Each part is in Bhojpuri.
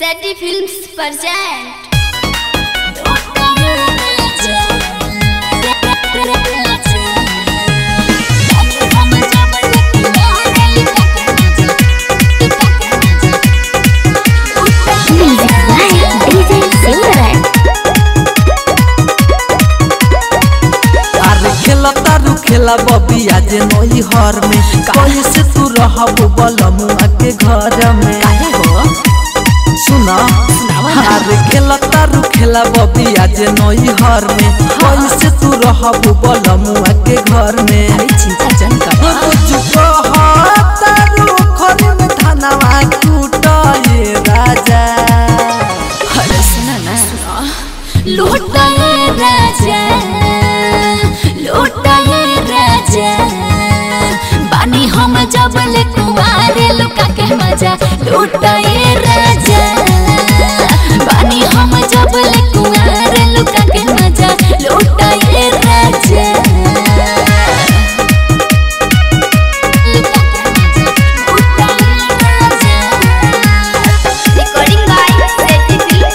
सैटी films present Music by DJ Silverman. अरे खेला तारू खेला बबी आज नई हर में कैसे तू रहब बलमुआ के घर में सुना अरे खेला तारू खेला बबी आज नई हर में कैसे तू रहब बलमुआ के घर में रोज कहतारू खरी में धनवा कूटाए राजा लूटाए राजा लूटाए राजा बानी हम जबल कुमारे लुका के मजा लूटाए राजा बानी हम जबल कुमारे लुका के मजा लूटाए राजा recording by सैटी फिल्म्स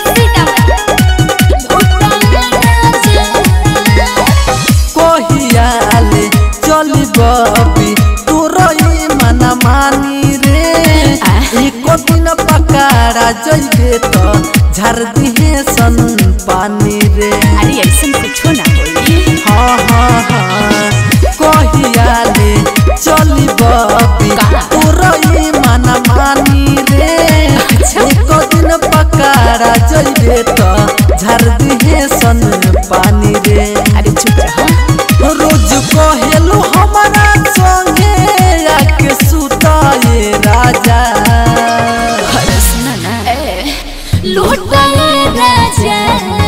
सीतामढ़ी कहियाले चली बबी तोरई मना मानी रे एको दिन पकारा जइबे त झार दिहे सन पानी रे अरे ऐसा कुछो ना होई हाँ हाँ हाँ कहियाले चली बबी तोरई मना मानी रे एको दिन पकारा जइबे त झार दिहे सन पानी रे अरे चुप रहो रोज कहेलू हमारा संगे आके सुताए राजा अरे सुना ना लूटाए राजा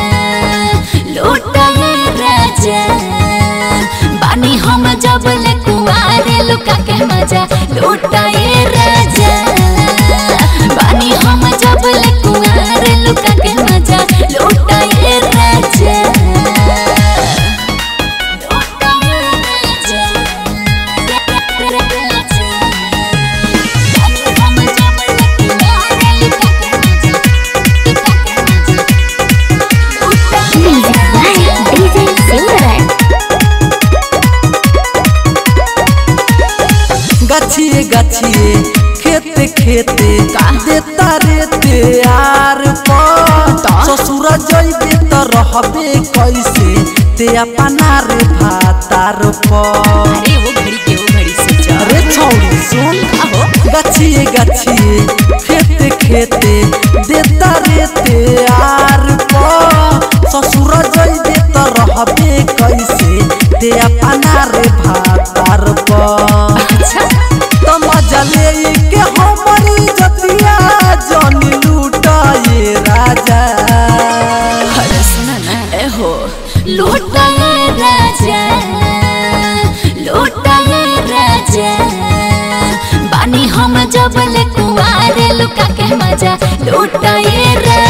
लूटाए राजा बानी हम जबल कुआरे लुका के मजा लूटाए राजा बानी हम जबल कुआरे लुका के मजा लूटाए राजा लूटाए राजा हम जबल कुआरे लुका के मजा Music by DJ Silverman. गछिए गछिए खेते खेते देता रेते यार पर ससुर जइबे त रहबे कैसे ते अपना रे भातार पर अरे वो घड़ी के वो घड़ी से जा अरे छौरी सुन आहो गछिए गछिए खेते खेते देता रेते यार पर ससुर जइबे त रहबे कैसे ते अपना रे भातार पर अच्छा त मजा ले के हमरी जतिया जन लूटाए राजा अरे सुना ना ए हो लूटाए राजा लूटाए राजा बानी हम जबल कुआरे लुका के मजा लूटाए राजा